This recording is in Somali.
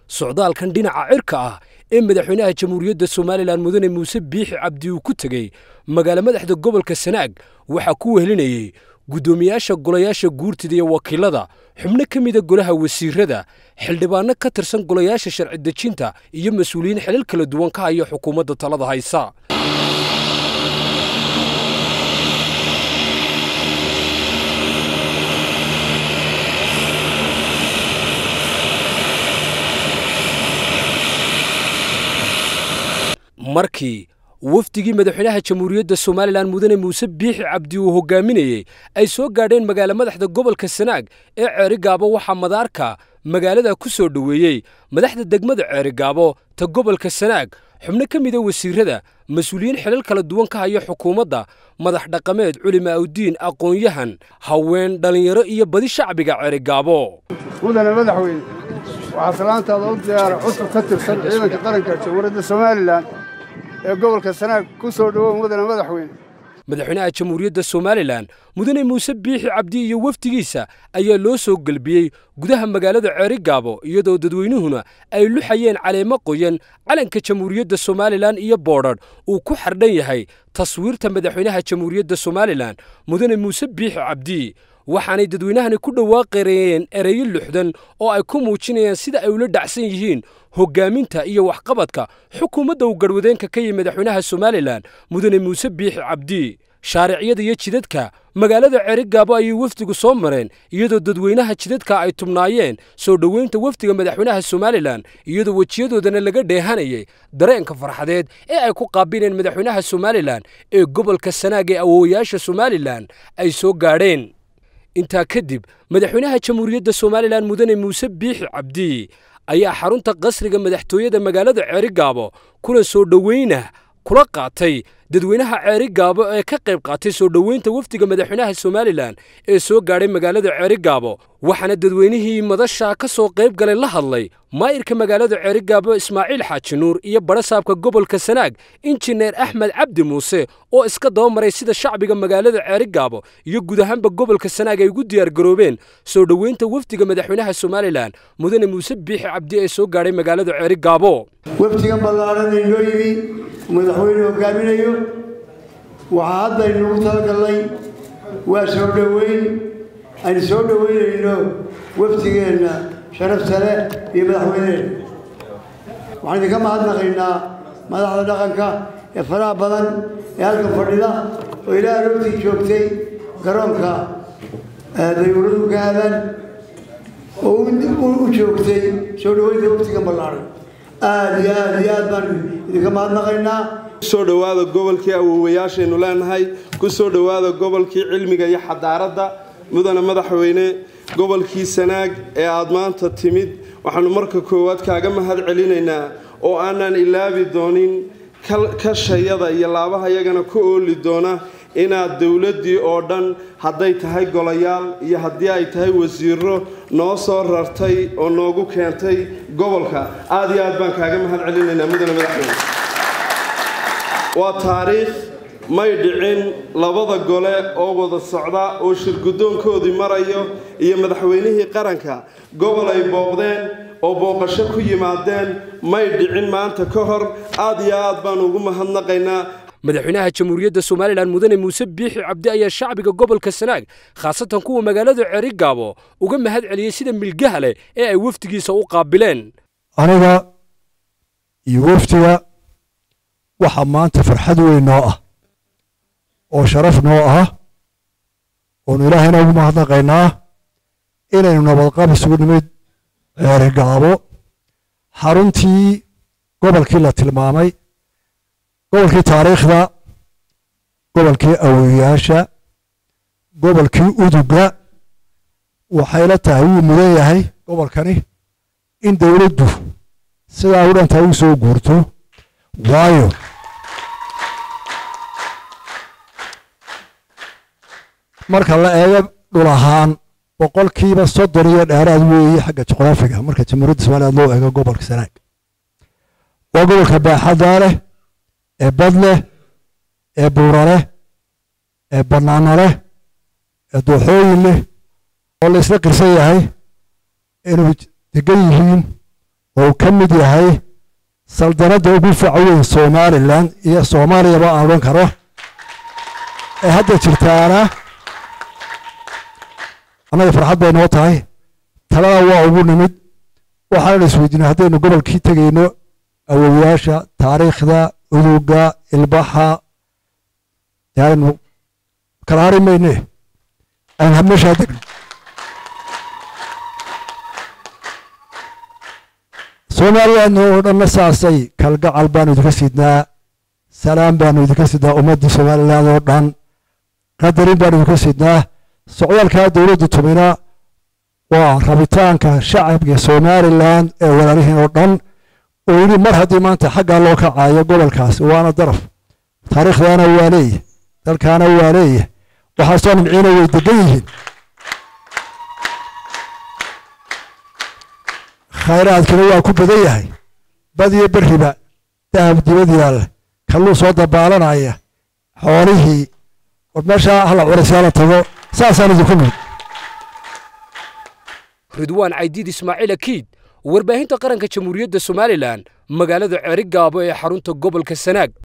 socdaalkan dhinaca cirka ah ee madaxweynaha jamhuuriyadda somalilan mudane muuse biixi cabdi uu ku tegey magaalo madaxda gobolka sanaag waxaa ku wehelinayey guddoomiyaasha golayaasha guurtida iyo wakiilada xubno ka mida golaha wasiirada xildhibaanno ka tirsan golayaasha sharci dejinta iyo mas-uuliyiin xilal kala duwan ka haya xukuumadda talada haysa markii wafdigii madaxweynaha jamhuuriyadda somalilan mudane muuse biixi cabdi uu hogaaminayey ay soo gaadheen magaalo madaxda gobolka sanaag ee ceerigaabo waxaa madaarka magaalada ku soo dhoweeyey madaxda degmada ceerigaabo ta gobolka sanaag xubno ka mida wasiirada mas-uuliyiin xilal kala duwan ka haya xukuumadda madax dhaqameed culima awdiin aqoon-yahan haween dhallinyaro iyo badi shacbiga ceerigaabo mudane madaxweyne waxaa salaantaada u diyaara cusub ka tirsan ciidanka qaranka jamhuuriyadda somalilan ee gobolka sanaag ku soo dhowow mudane madaxweyne madaxweynaha jamhuuriyadda somalilan mudane muuse biixi cabdi iyo wafdigiisa ayaa loo soo gelbiyey gudaha magaalada ceerigaabo iyadoo dadweynuhuna ay luxayeen caleemo qoyan calanka jamhuuriyadda somalilan iyo boodhadh uu ku xardhan yahay taswiirta madaxweynaha jamhuuriyadda somalilan mudane muuse biixi cabdi waxaanay dadweynahani ku dhawaaqareeyeen ereyo luxdan oo ay ku muujinayaan sida ay ula dhacsan yihiin hoggaaminta iyo waxqabadka xukuumadda uu garwadeenka ka yihi madaxweynaha somalilan mudane muuse biixi cabdi shaariciyada iyo jidadka magaalada ceerigaabo ayay wafdigu soo mareen iyadoo dadweynaha jidadka ay tubnaayeen soo dhoweynta wafdiga madaxweynaha somalilan iyadoo wejiyadoodana laga dheehanayay dareenka farxadeed ee ay ku qaabileen madaxweynaha somalilan ee gobolka sanaag ee awoowayaasha somalilan ay soo gaadheen intaa kadib madaxweynaha jamhuuriyadda somalilan mudane muuse biixi cabdi ayaa xarunta qasriga madaxtooyada magaalada ceerigaabo kuna soo dhoweyna kula qaatay dadweynaha ceerigaabo ee ka qayb qaatay soo dhoweynta wafdiga madaxweynaha somalilan ee soo gaadhay magaalada ceerigaabo waxaana dadweynihii madasha ka soo qayb galay la hadlay maayirka magaalada ceerigaabo ismaaciil xaaji nuur iyo badhasaabka gobolka sanaag injineer axmed cabdi muuse oo iska daba maray sida shacbiga magaalada ceerigaabo iyo guud ahaanba gobolka sanaag ay ugu diyaargaroobeen soo dhoweynta wafdiga madaxweynaha somalilan mudane muuse biixi cabdi ee soo gaadhay magaalada ceerigaabo wafdigan ballaaran inoo yimi madaxweyne hogaaminayo waxaa hadda aynugu talagallay waa soo dhoweyn aynu soo dhoweynayno wafdigeenna sharafta leh iyo madaxweyneheenna waxaan idinka mahadnaqaynaa madaxda dhaqanka ee faraha badan ee halka fadhida oo ilaa aroortii joogtay garoonka dayuuradu ka aadaan oo u joogtay soo dhoweynta wafdigan ballaaran aada iyo aada iyo aad baan idinka mahadnaqaynaa kusoo dhowaada gobolkii awoowayaashaynu leenahay ku soo dhowaada gobolkii cilmiga iyo xadaaradda mudane madaxweyne gobolkii sanaag ee aada maanta timid waxaanu marka koowaad kaaga mahad celinaynaa oo aanan ilaabi doonin kashayada iyo laabaha yagana ku ooli doona inaad dowladdii oo dhan hadday tahay golayaal iyo haddii ay tahay wasiiro noo soo rartay oo noogu keentay gobolka aada iyo aad baan kaaga mahad celinaynaa mudane madaxweyne waa taariikh may dhicin labada gole oo wada socda oo shirguddoonkoodii marayo iyo madaxweynihii qaranka gobol ay booqdeen oo booqasho ku yimaadeen may dhicin maanta ka hor aad iyo aad baan ugu mahadnaqaynaa madaxweynaha jamhuuriyadda somalilan mudane muuse biixi cabdi ayaa shacbiga gobolka sanaag khaasatan kuwa magaalada ceerigaabo uga mahad celiyey sida milgaha leh ee ay wafdigiisa u qaabileen aniga iyo wafdiga waxaa maanta farxad weyn noo ah oo sharaf noo ah oonu ilaahayna ugu mahadnaqaynaa inaynu nabadqab isugu nimid ceerigaabo xaruntii gobolkii la tilmaamay gobolkii taariikhda gobolkii awoyaasha gobolkii uduga waxayla tahay wuu mudan yahay gobolkani in dowladdu sidaa u dhantaa u soo guurto waayo marka la eego dhul ahaan boqolkiiba soddon iyo dheeraad weeye xagga juqraafiga marka jamhuuriyadda somaliland loo eego gobolka sanaag waa gobolka baaxaddaa leh ee bad leh ee buura leh ee bannaano leh ee dooxooyin leh oo la isla qirsan yahay inuu degan yihiin oo ka mid yahay saldanadda ugu faca weyn somalilan iyo soomaaliyaba aan odhan karo ee hadda jirtaana annaga farxad bay noo tahay talada waa ugu nimid waxaana isweydiinay haddaynu gobolkii tegayno awowayaasha taariikhda uduga ilbaxa aynu kala hari mayne aynu habmeeshaa degno soomaaliyaadna oo dhanna saasay kalgacal baanu idinka sidnaa salaam baanu idinka sidnaa ummaddii somaliland oo dhan qadarin baanu idinka sidnaa socdaalkaa dowladda tumina waa rabitaanka shacabka somalilan ee walaalihiin oo dhan oo yidhi mar haddii maanta xaggaa loo kacayo gobolkaas waana daraf taariikhdaana waa leeyahy dalkaana waa leeyahy waxaasoo nimciina way degan yihiin khayraadkina waa ku badan yahay badiyo beriba dahab dibad yaalla kalluu soo dabaalanaya xoolihii war meeshaa hala curasyaala tago saasaan idinku mid ridwaan caydiid ismaaciil akiid warbaahinta qaranka jamhuuriyadda somalilan magaalada ceerigaabo ee xarunta gobolka sanaag